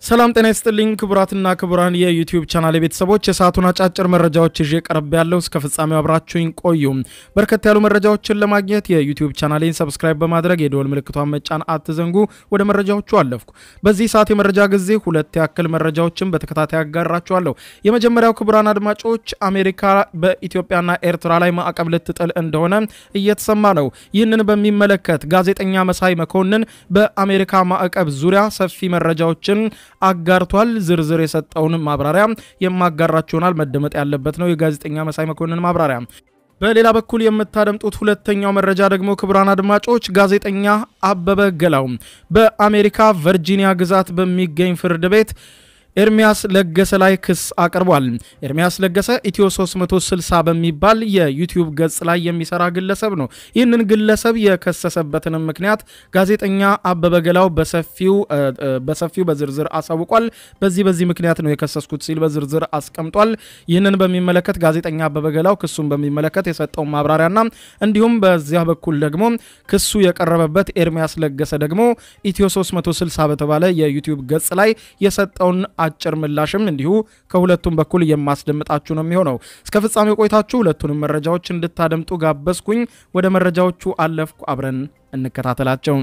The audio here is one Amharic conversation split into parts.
ሰላም ጤና ይስጥልኝ ክቡራትና ክቡራን የዩቲዩብ ቻናል ቤተሰቦች የሰዓቱን አጫጭር መረጃዎች ይዤ ቀርብ ያለው እስከ ፍጻሜው አብራችሁኝ ቆዩ። በርከት ያሉ መረጃዎችን ለማግኘት የዩቲዩብ ቻናሌን ሰብስክራይብ በማድረግ የደወል ምልክቷን መጫን አትዘንጉ። ወደ መረጃዎቹ አለፍኩ። በዚህ ሰዓት የመረጃ ጊዜ ሁለት ያክል መረጃዎችን በተከታታይ አጋራችኋለሁ። የመጀመሪያው ክቡራን አድማጮች አሜሪካ በኢትዮጵያና ኤርትራ ላይ ማዕቀብ ልትጥል እንደሆነ እየተሰማ ነው። ይህንን በሚመለከት ጋዜጠኛ መሳይ መኮንን በአሜሪካ ማዕቀብ ዙሪያ ሰፊ መረጃዎችን አጋርቷል። ዝርዝር የሰጠውን ማብራሪያ የማጋራችሁ ይሆናል። መደመጥ ያለበት ነው የጋዜጠኛ መሳይ መኮንን ማብራሪያ። በሌላ በኩል የምታደምጡት ሁለተኛው መረጃ ደግሞ ክቡራን አድማጮች ጋዜጠኛ አበበ ገላው በአሜሪካ ቨርጂኒያ ግዛት በሚገኝ ፍርድ ቤት ኤርሚያስ ለገሰ ላይ ክስ አቅርቧል። ኤርሚያስ ለገሰ ኢትዮ 360 በሚባል የዩቲዩብ ገጽ ላይ የሚሰራ ግለሰብ ነው። ይህንን ግለሰብ የከሰሰበትንም ምክንያት ጋዜጠኛ አበበ ገላው በሰፊው በዝርዝር አሳውቋል። በዚህ በዚህ ምክንያት ነው የከሰስኩት ሲል በዝርዝር አስቀምጧል። ይህንን በሚመለከት ጋዜጠኛ አበበ ገላው ክሱን በሚመለከት የሰጠውን ማብራሪያና እንዲሁም በዚያ በኩል ደግሞ ክሱ የቀረበበት ኤርሚያስ ለገሰ ደግሞ ኢትዮ 360 በተባለ የዩቲዩብ ገጽ ላይ የሰጠውን አጭር ምላሽም እንዲሁ ከሁለቱም በኩል የማስደምጣችሁ ነው የሚሆነው። እስከ ፍጻሜ ቆይታችሁ ሁለቱንም መረጃዎች እንድታደምጡ ጋበዝኩኝ። ወደ መረጃዎቹ አለፍኩ። አብረን እንከታተላቸው።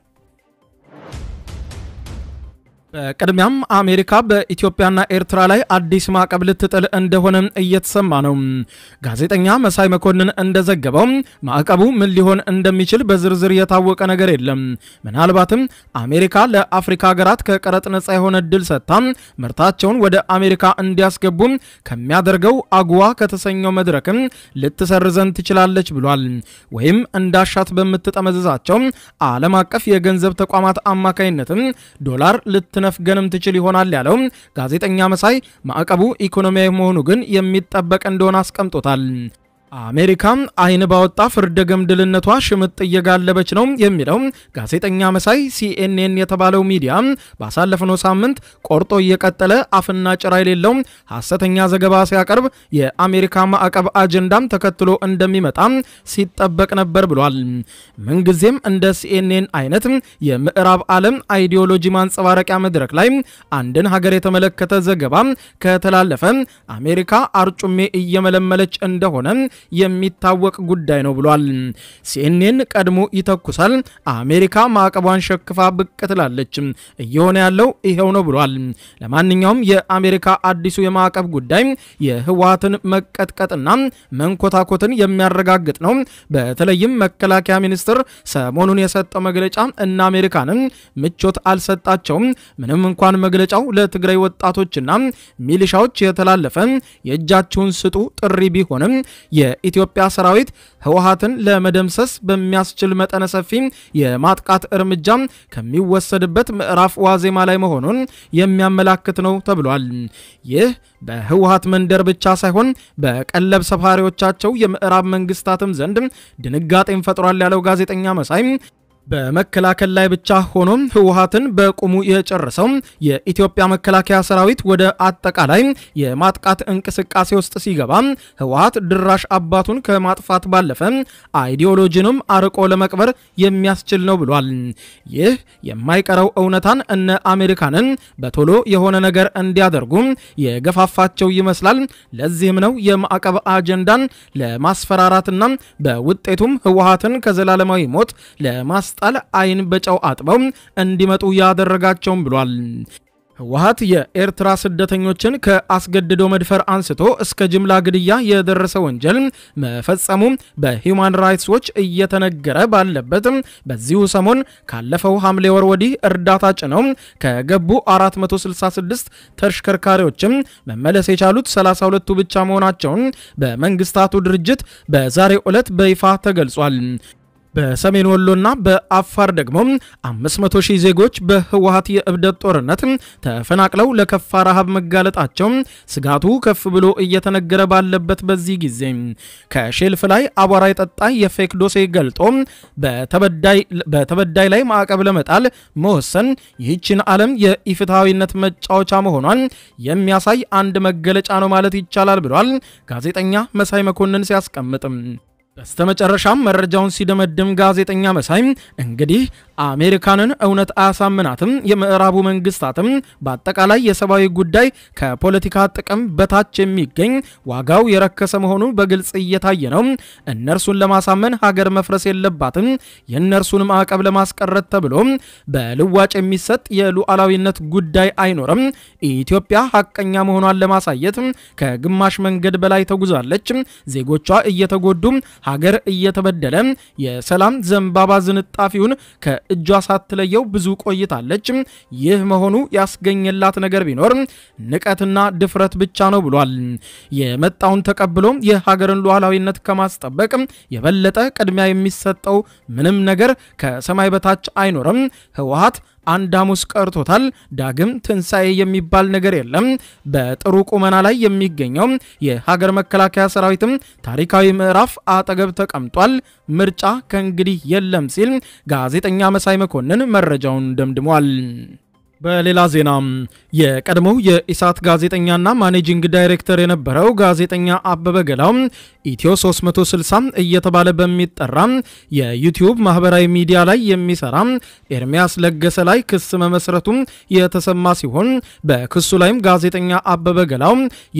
በቅድሚያም አሜሪካ በኢትዮጵያና ኤርትራ ላይ አዲስ ማዕቀብ ልትጥል እንደሆነ እየተሰማ ነው። ጋዜጠኛ መሳይ መኮንን እንደዘገበው ማዕቀቡ ምን ሊሆን እንደሚችል በዝርዝር የታወቀ ነገር የለም። ምናልባትም አሜሪካ ለአፍሪካ ሀገራት ከቀረጥ ነጻ የሆነ እድል ሰጥታ ምርታቸውን ወደ አሜሪካ እንዲያስገቡ ከሚያደርገው አጉዋ ከተሰኘው መድረክም ልትሰርዘን ትችላለች ብሏል። ወይም እንዳሻት በምትጠመዝዛቸው ዓለም አቀፍ የገንዘብ ተቋማት አማካይነትም ዶላር ልትነፍገንም ትችል ይሆናል ያለው ጋዜጠኛ መሳይ ማዕቀቡ ኢኮኖሚያዊ መሆኑ ግን የሚጠበቅ እንደሆነ አስቀምጦታል። አሜሪካ አይን ባወጣ ፍርደ ገምድልነቷ ሽምጥ እየጋለበች ነው የሚለው ጋዜጠኛ መሳይ ሲኤንኤን የተባለው ሚዲያ ባሳለፍነው ሳምንት ቆርጦ እየቀጠለ አፍና ጭራ የሌለው ሐሰተኛ ዘገባ ሲያቀርብ የአሜሪካ ማዕቀብ አጀንዳም ተከትሎ እንደሚመጣ ሲጠበቅ ነበር ብሏል። ምንጊዜም እንደ ሲኤንኤን አይነት የምዕራብ ዓለም አይዲዮሎጂ ማንጸባረቂያ መድረክ ላይ አንድን ሀገር የተመለከተ ዘገባ ከተላለፈ አሜሪካ አርጩሜ እየመለመለች እንደሆነ የሚታወቅ ጉዳይ ነው ብሏል። ሲኤንኤን ቀድሞ ይተኩሳል፣ አሜሪካ ማዕቀቧን ሸክፋ ብቅ ትላለች። እየሆነ ያለው ይሄው ነው ብሏል። ለማንኛውም የአሜሪካ አዲሱ የማዕቀብ ጉዳይ የህወሓትን መቀጥቀጥና መንኮታኮትን የሚያረጋግጥ ነው። በተለይም መከላከያ ሚኒስትር ሰሞኑን የሰጠው መግለጫ እና አሜሪካንን ምቾት አልሰጣቸውም። ምንም እንኳን መግለጫው ለትግራይ ወጣቶችና ሚሊሻዎች የተላለፈ የእጃችሁን ስጡ ጥሪ ቢሆንም የኢትዮጵያ ሰራዊት ህወሓትን ለመደምሰስ በሚያስችል መጠነ ሰፊ የማጥቃት እርምጃ ከሚወሰድበት ምዕራፍ ዋዜማ ላይ መሆኑን የሚያመላክት ነው ተብሏል። ይህ በህወሓት መንደር ብቻ ሳይሆን በቀለብ ሰፋሪዎቻቸው የምዕራብ መንግስታትም ዘንድ ድንጋጤን ፈጥሯል ያለው ጋዜጠኛ መሳይ በመከላከል ላይ ብቻ ሆኖ ህወሓትን በቁሙ የጨረሰው የኢትዮጵያ መከላከያ ሰራዊት ወደ አጠቃላይ የማጥቃት እንቅስቃሴ ውስጥ ሲገባ ህወሓት ድራሽ አባቱን ከማጥፋት ባለፈ አይዲዮሎጂንም አርቆ ለመቅበር የሚያስችል ነው ብሏል። ይህ የማይቀረው እውነታን እነ አሜሪካንን በቶሎ የሆነ ነገር እንዲያደርጉ የገፋፋቸው ይመስላል። ለዚህም ነው የማዕቀብ አጀንዳን ለማስፈራራትና በውጤቱም ህወሓትን ከዘላለማዊ ሞት ለማስ ጣል አይን በጨው አጥበው እንዲመጡ ያደረጋቸውም ብሏል። ህወሓት የኤርትራ ስደተኞችን ከአስገድዶ መድፈር አንስቶ እስከ ጅምላ ግድያ የደረሰ ወንጀል መፈጸሙ በሂውማን ራይትስ ዎች እየተነገረ ባለበት በዚሁ ሰሞን ካለፈው ሐምሌ ወር ወዲህ እርዳታ ጭነው ከገቡ 466 ተሽከርካሪዎችም መመለስ የቻሉት 32ቱ ብቻ መሆናቸውን በመንግስታቱ ድርጅት በዛሬው ዕለት በይፋ ተገልጿል። በሰሜን ወሎና በአፋር ደግሞ 500 ሺህ ዜጎች በህወሓት የእብደት ጦርነት ተፈናቅለው ለከፋ ረሃብ መጋለጣቸው ስጋቱ ከፍ ብሎ እየተነገረ ባለበት በዚህ ጊዜ ከሼልፍ ላይ አቧራ የጠጣ የፌክ ዶሴ ገልጦ በተበዳይ ላይ ማዕቀብ ለመጣል መወሰን ይህችን ዓለም የኢፍትሐዊነት መጫወቻ መሆኗን የሚያሳይ አንድ መገለጫ ነው ማለት ይቻላል ብሏል ጋዜጠኛ መሳይ መኮንን ሲያስቀምጥም። በስተመጨረሻም መረጃውን ሲደመድም ጋዜጠኛ መሳይ እንግዲህ አሜሪካንን እውነት አያሳምናትም። የምዕራቡ መንግስታትም በአጠቃላይ የሰብአዊ ጉዳይ ከፖለቲካ ጥቅም በታች የሚገኝ ዋጋው የረከሰ መሆኑ በግልጽ እየታየ ነው። እነርሱን ለማሳመን ሀገር መፍረስ የለባትም። የእነርሱን ማዕቀብ ለማስቀረት ተብሎ በልዋጭ የሚሰጥ የሉዓላዊነት ጉዳይ አይኖርም። ኢትዮጵያ ሀቀኛ መሆኗን ለማሳየት ከግማሽ መንገድ በላይ ተጉዛለች። ዜጎቿ እየተጎዱ፣ ሀገር እየተበደለ፣ የሰላም ዘንባባ ዝንጣፊውን ከእጇ ሳትለየው ብዙ ቆይታለች። ይህ መሆኑ ያስገኘላት ነገር ቢኖር ንቀትና ድፍረት ብቻ ነው ብሏል። የመጣውን ተቀብሎ የሀገርን ሉዓላዊነት ከማስጠበቅ የበለጠ ቅድሚያ የሚሰጠው ምንም ነገር ከሰማይ በታች አይኖርም። ህወሓት አንድ ሐሙስ ቀርቶታል። ዳግም ትንሣኤ የሚባል ነገር የለም። በጥሩ ቁመና ላይ የሚገኘው የሀገር መከላከያ ሰራዊትም ታሪካዊ ምዕራፍ አጠገብ ተቀምጧል። ምርጫ ከእንግዲህ የለም ሲል ጋዜጠኛ መሳይ መኮንን መረጃውን ደምድሟል። በሌላ ዜና የቀድሞው የኢሳት ጋዜጠኛና ማኔጂንግ ዳይሬክተር የነበረው ጋዜጠኛ አበበ ገላው ኢትዮ 360 እየተባለ በሚጠራ የዩቲዩብ ማህበራዊ ሚዲያ ላይ የሚሰራ ኤርሚያስ ለገሰ ላይ ክስ መመስረቱ የተሰማ ሲሆን በክሱ ላይም ጋዜጠኛ አበበ ገላው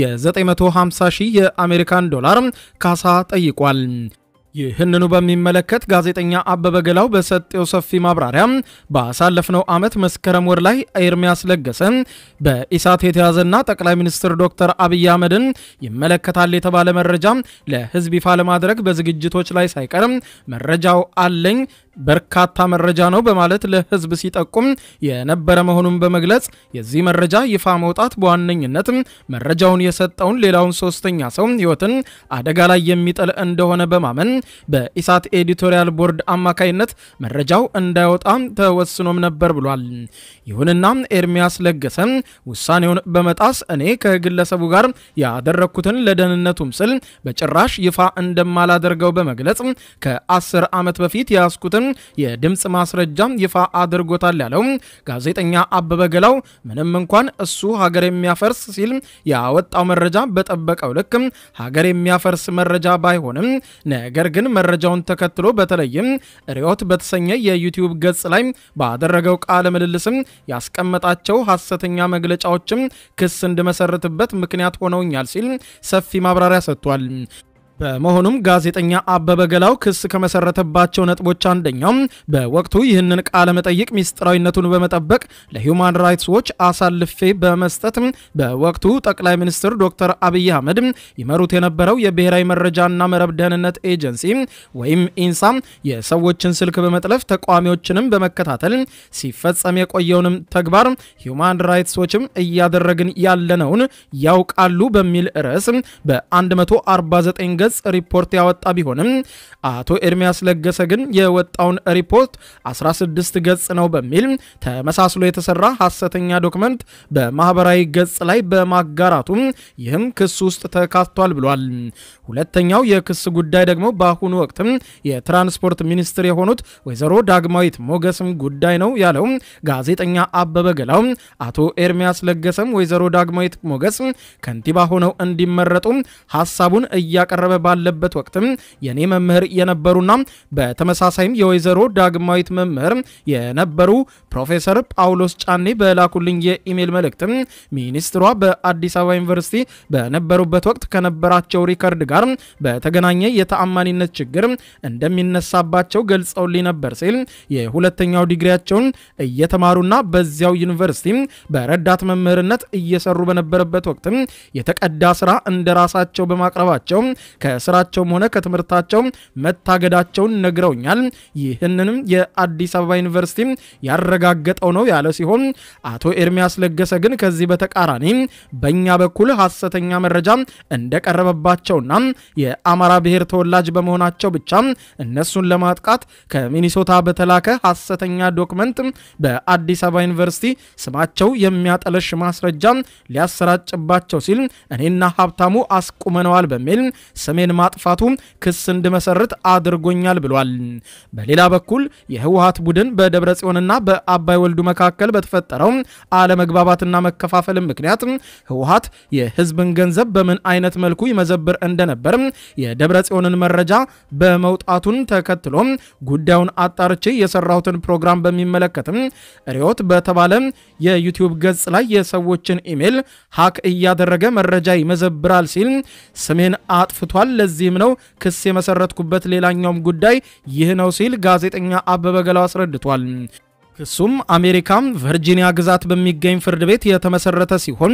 የ950 ሺህ የአሜሪካን ዶላር ካሳ ጠይቋል። ይህንኑ በሚመለከት ጋዜጠኛ አበበ ገላው በሰጠው ሰፊ ማብራሪያ ባሳለፍነው ዓመት መስከረም ወር ላይ ኤርሚያስ ለገሰ በኢሳት የተያዘና ጠቅላይ ሚኒስትር ዶክተር አብይ አህመድን ይመለከታል የተባለ መረጃ ለሕዝብ ይፋ ለማድረግ በዝግጅቶች ላይ ሳይቀር መረጃው አለኝ በርካታ መረጃ ነው በማለት ለህዝብ ሲጠቁም የነበረ መሆኑን በመግለጽ የዚህ መረጃ ይፋ መውጣት በዋነኝነት መረጃውን የሰጠውን ሌላውን ሶስተኛ ሰው ህይወትን አደጋ ላይ የሚጥል እንደሆነ በማመን በኢሳት ኤዲቶሪያል ቦርድ አማካይነት መረጃው እንዳይወጣ ተወስኖም ነበር ብሏል። ይሁንና ኤርሚያስ ለገሰ ውሳኔውን በመጣስ እኔ ከግለሰቡ ጋር ያደረግኩትን ለደህንነቱም ስል በጭራሽ ይፋ እንደማላደርገው በመግለጽ ከአስር ዓመት በፊት የያዝኩትን የድምፅ ማስረጃ ይፋ አድርጎታል ያለው ጋዜጠኛ አበበ ገላው ምንም እንኳን እሱ ሀገር የሚያፈርስ ሲል ያወጣው መረጃ በጠበቀው ልክ ሀገር የሚያፈርስ መረጃ ባይሆንም ነገር ግን መረጃውን ተከትሎ በተለይም ሪዮት በተሰኘ የዩቲዩብ ገጽ ላይ ባደረገው ቃለ ምልልስም ያስቀመጣቸው ሐሰተኛ መግለጫዎችም ክስ እንድመሰርትበት ምክንያት ሆነውኛል ሲል ሰፊ ማብራሪያ ሰጥቷል። በመሆኑም ጋዜጠኛ አበበ ገላው ክስ ከመሰረተባቸው ነጥቦች አንደኛው በወቅቱ ይህንን ቃለ መጠይቅ ሚስጥራዊነቱን በመጠበቅ ለሂውማን ራይትስ ዎች አሳልፌ በመስጠት በወቅቱ ጠቅላይ ሚኒስትር ዶክተር አብይ አህመድ ይመሩት የነበረው የብሔራዊ መረጃና መረብ ደህንነት ኤጀንሲ ወይም ኢንሳ የሰዎችን ስልክ በመጥለፍ ተቃዋሚዎችንም በመከታተል ሲፈጸም የቆየውንም ተግባር ሂውማን ራይትስ ዎችም እያደረግን ያለነውን ያውቃሉ በሚል ርዕስ በ149 ገጽ ሪፖርት ያወጣ ቢሆንም አቶ ኤርሚያስ ለገሰ ግን የወጣውን ሪፖርት 16 ገጽ ነው በሚል ተመሳስሎ የተሰራ ሐሰተኛ ዶክመንት በማህበራዊ ገጽ ላይ በማጋራቱ ይህም ክስ ውስጥ ተካቷል ብሏል። ሁለተኛው የክስ ጉዳይ ደግሞ በአሁኑ ወቅትም የትራንስፖርት ሚኒስትር የሆኑት ወይዘሮ ዳግማዊት ሞገስም ጉዳይ ነው ያለው ጋዜጠኛ አበበ ገላው አቶ ኤርሚያስ ለገሰም ወይዘሮ ዳግማዊት ሞገስ ከንቲባ ሆነው እንዲመረጡ ሀሳቡን እያቀረበ ባለበት ወቅትም የኔ መምህር የነበሩና በተመሳሳይም የወይዘሮ ዳግማዊት መምህር የነበሩ ፕሮፌሰር ጳውሎስ ጫኔ በላኩልኝ የኢሜል መልእክትም ሚኒስትሯ በአዲስ አበባ ዩኒቨርሲቲ በነበሩበት ወቅት ከነበራቸው ሪከርድ ጋር በተገናኘ የተአማኒነት ችግር እንደሚነሳባቸው ገልጸውልኝ ነበር ሲል የሁለተኛው ዲግሪያቸውን እየተማሩና በዚያው ዩኒቨርሲቲ በረዳት መምህርነት እየሰሩ በነበረበት ወቅትም የተቀዳ ስራ እንደራሳቸው በማቅረባቸው ከስራቸውም ሆነ ከትምህርታቸው መታገዳቸውን ነግረውኛል። ይህንንም የአዲስ አበባ ዩኒቨርሲቲ ያረጋገጠው ነው ያለ ሲሆን አቶ ኤርሚያስ ለገሰ ግን ከዚህ በተቃራኒ በእኛ በኩል ሐሰተኛ መረጃ እንደቀረበባቸውና የአማራ ብሔር ተወላጅ በመሆናቸው ብቻ እነሱን ለማጥቃት ከሚኒሶታ በተላከ ሐሰተኛ ዶክመንት በአዲስ አበባ ዩኒቨርሲቲ ስማቸው የሚያጠለሽ ማስረጃ ሊያሰራጭባቸው ሲል እኔና ሀብታሙ አስቁመነዋል በሚል ስም ስሜን ማጥፋቱ ክስ እንድመሰርት አድርጎኛል ብሏል። በሌላ በኩል የህወሀት ቡድን በደብረ ጽዮንና በአባይ ወልዱ መካከል በተፈጠረው አለመግባባትና መከፋፈል ምክንያት ህወሀት የህዝብን ገንዘብ በምን አይነት መልኩ ይመዘብር እንደነበር የደብረ ጽዮንን መረጃ በመውጣቱን ተከትሎ ጉዳዩን አጣርቼ የሰራሁትን ፕሮግራም በሚመለከትም ሪዮት በተባለ የዩቲዩብ ገጽ ላይ የሰዎችን ኢሜል ሀክ እያደረገ መረጃ ይመዘብራል ሲል ስሜን አጥፍቷል። ለዚህም ነው ክስ የመሰረትኩበት ሌላኛውም ጉዳይ ይህ ነው ሲል ጋዜጠኛ አበበ ገላው አስረድቷል። ክሱም አሜሪካ ቨርጂኒያ ግዛት በሚገኝ ፍርድ ቤት የተመሰረተ ሲሆን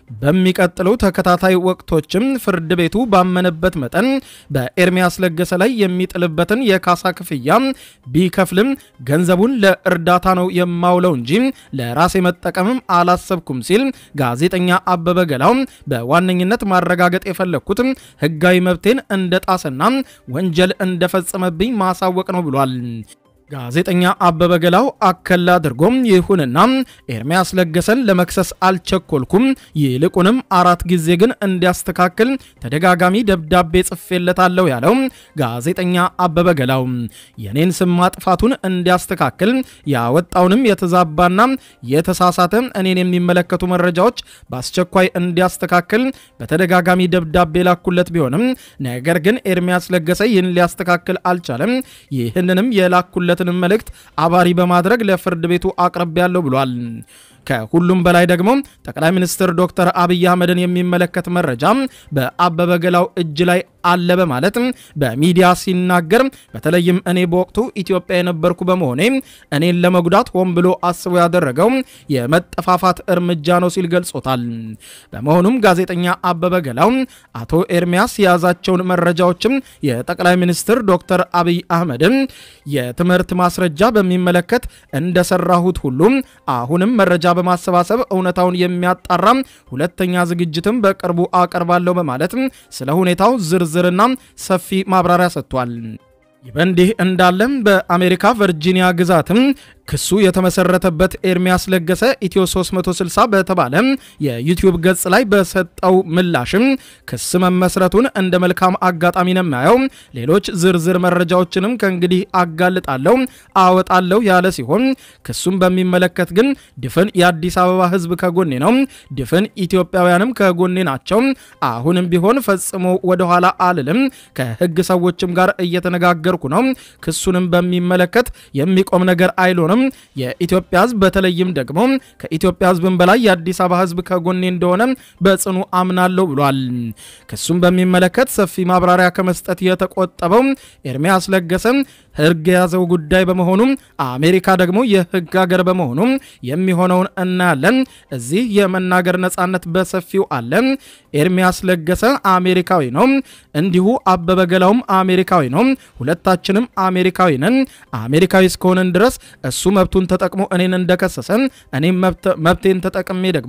በሚቀጥሉ ተከታታይ ወቅቶችም ፍርድ ቤቱ ባመነበት መጠን በኤርሚያስ ለገሰ ላይ የሚጥልበትን የካሳ ክፍያ ቢከፍልም ገንዘቡን ለእርዳታ ነው የማውለው እንጂ ለራሴ መጠቀምም አላሰብኩም ሲል ጋዜጠኛ አበበ ገላው በዋነኝነት ማረጋገጥ የፈለግኩት ሕጋዊ መብቴን እንደጣሰና ወንጀል እንደፈጸመብኝ ማሳወቅ ነው ብሏል። ጋዜጠኛ አበበ ገላው አከል አድርጎም ይሁንና ኤርሚያስ ለገሰን ለመክሰስ አልቸኮልኩም፣ ይልቁንም አራት ጊዜ ግን እንዲያስተካክል ተደጋጋሚ ደብዳቤ ጽፌለታለሁ ያለው ጋዜጠኛ አበበ ገላው የኔን ስም ማጥፋቱን እንዲያስተካክል ያወጣውንም የተዛባና የተሳሳተ እኔን የሚመለከቱ መረጃዎች በአስቸኳይ እንዲያስተካክል በተደጋጋሚ ደብዳቤ ላኩለት ቢሆንም ነገር ግን ኤርሚያስ ለገሰ ይህን ሊያስተካክል አልቻለም። ይህንንም የላኩለት ያለበትን መልእክት አባሪ በማድረግ ለፍርድ ቤቱ አቅርብ ያለው ብሏል። ከሁሉም በላይ ደግሞ ጠቅላይ ሚኒስትር ዶክተር አብይ አህመድን የሚመለከት መረጃ በአበበ ገላው እጅ ላይ አለ በማለት በሚዲያ ሲናገር በተለይም እኔ በወቅቱ ኢትዮጵያ የነበርኩ በመሆኔ እኔን ለመጉዳት ሆን ብሎ አስቦ ያደረገው የመጠፋፋት እርምጃ ነው ሲል ገልጾታል። በመሆኑም ጋዜጠኛ አበበ ገላው አቶ ኤርሚያስ የያዛቸውን መረጃዎችም የጠቅላይ ሚኒስትር ዶክተር አብይ አህመድን የትምህርት ማስረጃ በሚመለከት እንደሰራሁት ሁሉ አሁንም መረጃ በማሰባሰብ እውነታውን የሚያጣራ ሁለተኛ ዝግጅትም በቅርቡ አቀርባለሁ በማለት ስለ ሁኔታው ዝርዝርና ሰፊ ማብራሪያ ሰጥቷል። ይህ በእንዲህ እንዳለም በአሜሪካ ቨርጂኒያ ግዛትም ክሱ የተመሰረተበት ኤርሚያስ ለገሰ ኢትዮ 360 በተባለ የዩቲዩብ ገጽ ላይ በሰጠው ምላሽም ክስ መመስረቱን እንደ መልካም አጋጣሚ ነው የማየው። ሌሎች ዝርዝር መረጃዎችንም ከእንግዲህ አጋልጣለሁ አወጣለሁ ያለ ሲሆን ክሱን በሚመለከት ግን ድፍን የአዲስ አበባ ሕዝብ ከጎኔ ነው፣ ድፍን ኢትዮጵያውያንም ከጎኔ ናቸው። አሁንም ቢሆን ፈጽሞ ወደኋላ አልልም። ከህግ ሰዎችም ጋር እየተነጋገርኩ ነው። ክሱንም በሚመለከት የሚቆም ነገር አይሎንም። የኢትዮጵያ ህዝብ በተለይም ደግሞ ከኢትዮጵያ ህዝብም በላይ የአዲስ አበባ ህዝብ ከጎኔ እንደሆነ በጽኑ አምናለሁ ብሏል። ክሱም በሚመለከት ሰፊ ማብራሪያ ከመስጠት የተቆጠበው ኤርሚያስ ለገሰ ህግ የያዘው ጉዳይ በመሆኑ አሜሪካ ደግሞ የህግ ሀገር በመሆኑ የሚሆነውን እናያለን። እዚህ የመናገር ነጻነት በሰፊው አለ። ኤርሚያስ ለገሰ አሜሪካዊ ነው፣ እንዲሁ አበበ ገላውም አሜሪካዊ ነው። ሁለታችንም አሜሪካዊ ነን። አሜሪካዊ እስከሆነን ድረስ እሱ መብቱን ተጠቅሞ እኔን እንደከሰሰ እኔም መብቴን ተጠቅሜ ደግሞ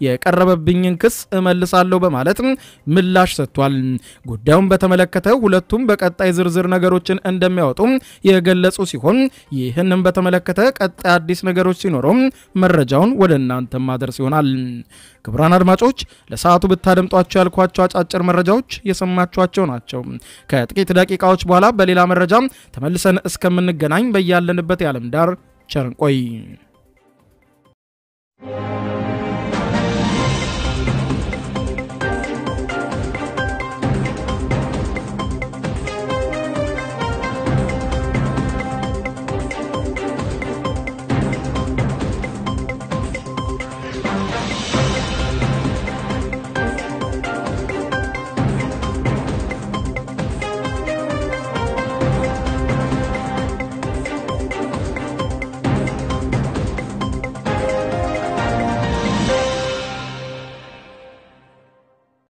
የቀረበብኝን ክስ እመልሳለሁ በማለት ምላሽ ሰጥቷል። ጉዳዩን በተመለከተ ሁለቱም በቀጣይ ዝርዝር ነገሮችን እንደሚያወጡ የገለጹ ሲሆን ይህንም በተመለከተ ቀጣይ አዲስ ነገሮች ሲኖሩ መረጃውን ወደ እናንተ ማድረስ ይሆናል። ክቡራን አድማጮች ለሰዓቱ ብታደምጧቸው ያልኳቸው አጫጭር መረጃዎች የሰማችኋቸው ናቸው። ከጥቂት ደቂቃዎች በኋላ በሌላ መረጃ ተመልሰን እስከምንገናኝ በያለንበት የዓለም ዳር ቸር እንቆይ።